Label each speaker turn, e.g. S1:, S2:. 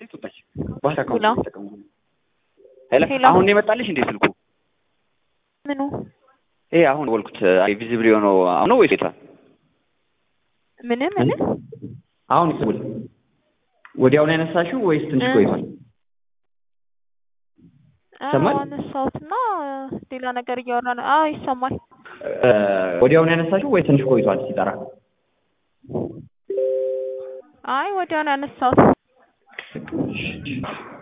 S1: ሴት ወጣች። ባንክ አካውንት
S2: ሄሎ
S1: ተጠቀሙ። ሄሎ
S2: ሄሎ።
S1: አሁን ነው የመጣልሽ እንዴ ስልኩ?
S2: ምኑ
S1: ይሄ አሁን ወልኩት ቪዚብል የሆነው አሁን ነው ወይስ የቷል?
S2: ምን ምን
S1: አሁን ይስቡል ወዲያው ነው ያነሳሽው ወይስ ትንሽ
S2: እ-
S1: ቆይቷል? ይሰማል?
S2: አነሳሁትና ሌላ ነገር እያወራ ነው። አዎ ይሰማል።
S1: እ፣ ወዲያው ነው ያነሳሽው ወይስ ትንሽ ቆይቷል ሲጠራ?
S2: አይ ወዲያው ነው ያነሳሁት።